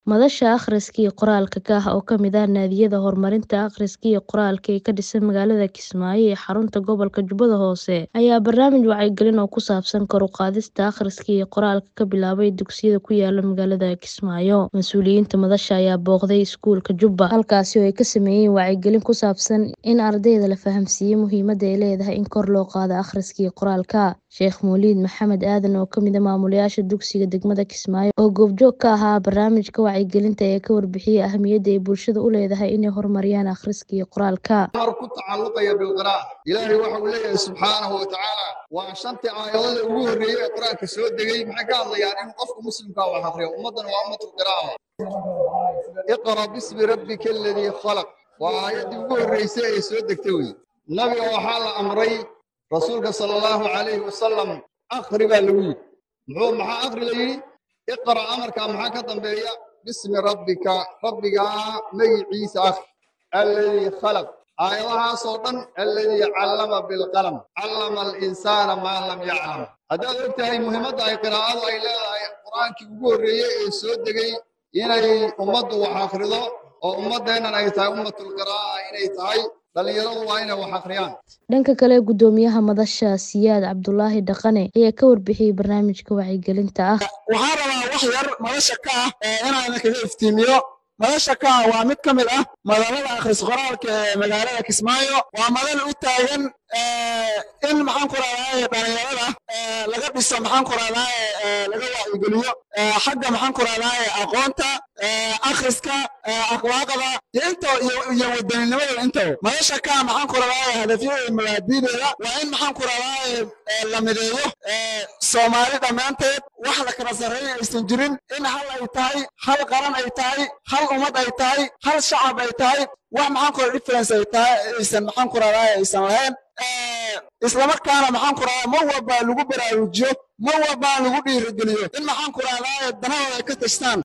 Madasha Akhriska iyo Qoraalka KAH oo ka mid ah naadiyada horumarinta akhriska iyo qoraalka ee ka dhisan magaalada Kismaayo ee xarunta gobolka Jubbada Hoose ayaa barnaamij wacyigelin oo ku saabsan kor u qaadista akhriska iyo qoraalka ka bilaabay dugsiyada ku yaala magaalada Kismaayo. Mas'uuliyiinta madasha ayaa booqday iskuulka Jubba, halkaasi oo ay ka sameeyeen wacyigelin ku saabsan in ardayda la fahamsiiyo muhiimadda ay leedahay in kor loo qaado akhriska iyo qoraalka. Sheekh Mowlid Maxamed Aadan oo ka mid ah maamulayaasha dugsiga degmada Kismaayo oo goobjoog ka ahaa barnaamijka wacyigelinta ayaa ka warbixiyay ahmiyadda ay bulshada u leedahay inay horumariyaan akhriska iyo qoraalka. mar ku tacalluqaya bilqiraa'a ilaahay waxa uu leeyahay subxaanahu wa tacaala waa shantii aayadada ugu horreeyey ee qur-aanka soo degay maxay ka hadlayaan in qofka muslimka wax akhriyo ummaddana waa ummatul qiraa'a iqra bismi rabbika aladii khalaq waa aayaddii ugu horreysay ee soo degtay wey nabiga waxaa la amray rasuulka sala allahu calayhi wasalam akhri baa lagu yidhi muxuu maxaa akhri la yidhi iqra amarkaa maxaa ka dambeeya bismi rabbika rabbigaa magiciisa akhri alladii khalaq aayadahaasoo dhan alladii callama bilqalam callama alinsaana maa lam yaclam haddaad og tahay muhiimadda ay qiraa'adu ay leedahay qur-aankii ugu horreeyey ee soo degay inay ummaddu wax akhrido oo ummaddeennan ay tahay ummatul qiraa'a inay tahay dhallinyaradu waa inay wax akhriyaan Dhanka kale, guddoomiyaha madasha Siyaad Cabdulaahi Dhaqane ayaa ka warbixiyay barnaamijka wacyigelinta ah. waxaan rabaa wax yar madasha ka ah ee inaan kaga iftiimiyo madasha ka ah waa mid ka mid ah madalada akhris qoraalka ee magaalada kismaayo waa madal u taagan in maxaan ku raadaaye dhalinyarada laga dhiso maxaan ku raadaaye laga wacyigeliyo xagga maxaan ku raadaaye aqoonta akhriska akhlaaqda iyo inta iyo wadaninimada intaba madasha ka ah maxaan ku raadaaye hadafyada iyo mabaadi'deeda waa in maxaan ku raadaaye la mideeyo soomaali dhammaanteed wax la kala sarreeya aysan jirin in hal ay tahay hal qaran ay tahay hal ummad ay tahay hal shacab ay tahay wax maxaan ku radaa difference ay tahay aysan maxaan ku radaa aysan lahayn islamarkaana maxaan ku radaa mar walba lagu baraarujiyo mar walba lagu dhiirigeliyo in maxaan ku radaa danahooda ay ka tashtaan